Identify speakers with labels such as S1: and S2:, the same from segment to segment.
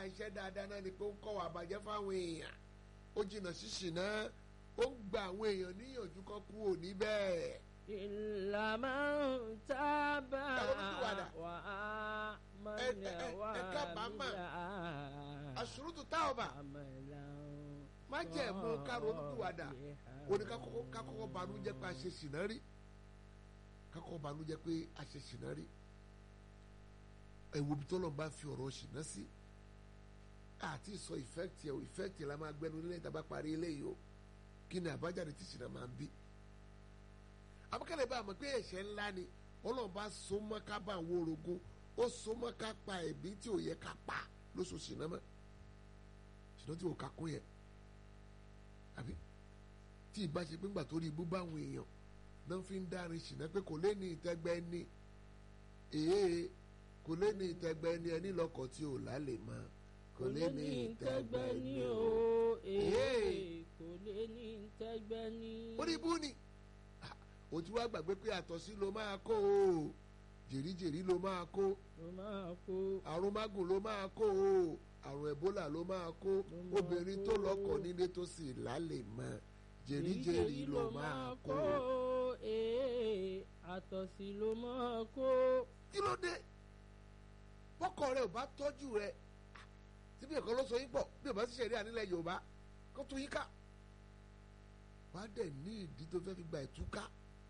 S1: iṣẹ́ dáadáa náà ni pé ó ń kọ́ wà bàjẹ́ fáwọn èèyàn ó jìnnà sí ṣìnà ó ń gba àwọn èèyàn níyànjú kan kú òní bẹ́ẹ̀.
S2: ìlànà tábà
S1: Ẹ ronúpìwàdà.
S2: wà á
S1: Ẹ-
S2: mọ̀nà
S1: ẹ- ẹ-
S2: wà
S1: ẹ kábàámà.
S2: mílà
S1: àṣùrùtù táọ̀bà má jẹ́ mú ká ronúpìwàdà ó ní ká kọ́kọ́- ká kọ́kọ́ banújẹ́ pé a ṣe ṣìnà rí ká kọ́kọ́ banújẹ́ pé a ṣe ṣìnà rí ẹ̀wò bí tọ́lọ̀ bá fi ọ̀rọ̀ ṣìnà sí àti sọ ìfẹ́kìtì ẹ̀ ìfẹ́kìtì la máa gbẹnu nílẹ̀ ìta bá parí eléyìí o kí ni àbájáde tí ṣìnà máa ń bí abúkẹ́lẹ́ bá a mọ̀ pé ẹ̀ṣẹ̀ ńlá ni ọlọ́run bá so mọ́ ká bá àwọn orogún ó so mọ́ ká pa ẹ̀bí tí ò yẹ ká pa lóṣù ṣìnà mọ́ ṣìnà tí ò ká kún yẹn àbí tí ìbá ṣe pé ńgbà tó rí ibú báwọn èèyàn náà fi ń dárin ṣìnà pé kò lé ní ìtẹ́gbẹ́ ní èé kò lé ní ìtẹ́gbẹ́ ní ẹni lọ́kọ̀ tí ò lálẹ́ mọ́ kò lé ní ìtẹ́gbẹ́ ní o.
S2: ee kò lè ní ìtẹ́gbẹ́ ní.
S1: orí ibú ni Ah, o ti wá gbàgbé pé àtọ̀sí ló máa kó o jèríjèrí ló máa kó
S2: ló máa kó
S1: àrùn mágùn ló máa kó o àrùn ẹ̀bólà ló máa kó
S2: Ló máa
S1: obìnrin tó
S2: kó.
S1: lọ́kọ̀ nílé tó sì lálẹ́ mọ́ jèríjèrí ló máa kó o.
S2: ee àtọ̀sí ló máa kó.
S1: kí ló dé bọ́kọ rẹ ò bá tọ́jú rẹ síbi ẹ̀kọ́ ló sọ yín pọ̀ bí ò bá sì ṣẹ̀rí ànílẹ̀ yorùbá kó tún yín ká wàá dẹ̀ ní ìdí tó fẹ́ fi gba ìtúká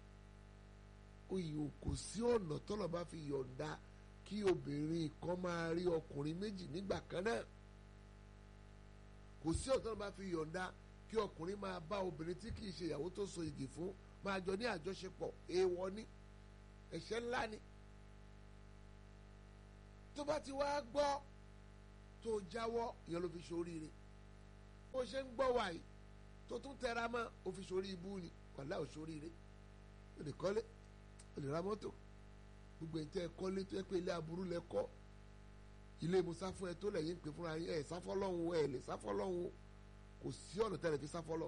S1: oyè kò sí ọ̀nà tọ́lọ̀ bá fi yọ̀ǹda kí obìnrin kan máa rí ọkùnrin méjì nígbà kan náà kò sí ọ̀nà tọ́lọ̀ bá fi yọ̀ǹda kí ọkùnrin máa bá obìnrin tí kì í ṣe ìyàwó tó so igi fún máa jọ ní àjọṣepọ̀ èèwọ̀ ni ẹ̀ṣẹ̀ ńlá ni tó bá ti wá gbọ́ tó jáwọ́ ìyẹn ló fi ṣoríire bó ṣe ń gbọ́ wàyí tó tún tẹra mọ́ ó fi ṣorí ibú ni wàhálà ò ṣoríire ó lè kọ́lé ó lè ra mọ́tò gbogbo ẹ̀ ń tẹ́ ẹ kọ́lé tó yẹ pé ilé aburú lẹ kọ́ ilé musa fún ẹ tó lẹ́yìn pé fúnra yín ẹ̀ sáfọ́lọ́hún ẹ̀ lè sáfọ́lọ́hún kò sí ọ̀nà tẹ́lẹ̀ fi sáfọ́lọ́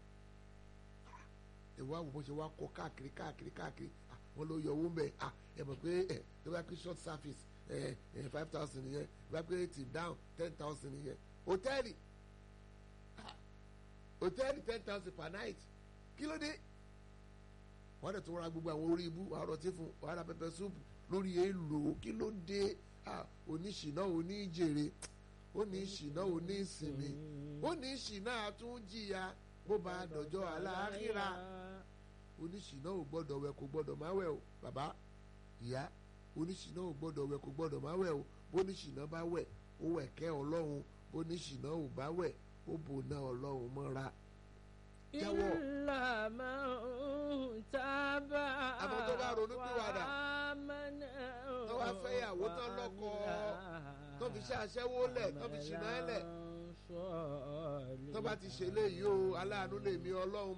S1: ẹ wá wò bó ṣe wá kọ́ káàkiri káàkiri káàkiri ah, wọ́n ló yọ owó ń bẹ̀ ah, ẹ mọ̀ pé ẹ tó bá pé short service ẹ ẹ five thousand nìyẹn bá pé tip down ten thousand nìyẹn hòtẹ́ẹ̀lì ah, hòtẹ́ẹ̀lì ten thousand per night kí ló dé wọ́n dẹ̀ tún ra gbogbo àwọn orí ibú wàá rọtí fún wàá ra pẹpẹ súpù lórí èèlò kí ló dé ah, oníṣìná oníjèrè oníṣìná oníṣìnmi oníṣìná àtúnjìyà bó bá dọjọ́ aláàkírà oníṣìná ò gbọ́dọ̀ wẹ̀ kò gbọ́dọ̀ má wẹ̀ o bàbá ìyá oníṣìná ò gbọ́dọ̀ wẹ̀ kò gbọ́dọ̀ má wẹ̀ o bóníṣìná bá wẹ̀ ó wẹ̀ kẹ́ ọlọ́run bóníṣìná ò bá wẹ̀ ó bò ná ọlọ́run mọ́ra jáwọ́
S2: ìlà máa ń tábà.
S1: Àmọ́ tó bá ronú pìwàdà,
S2: mọ́nà
S1: tó wá fẹ́ ìyàwó tán lọ́kọ, tó fi ṣe aṣẹ́wó lẹ̀ tó fi ṣìnà ẹ̀ lẹ̀ tó bá ti ṣe léyìí o aláàánú lèmi ọlọ́run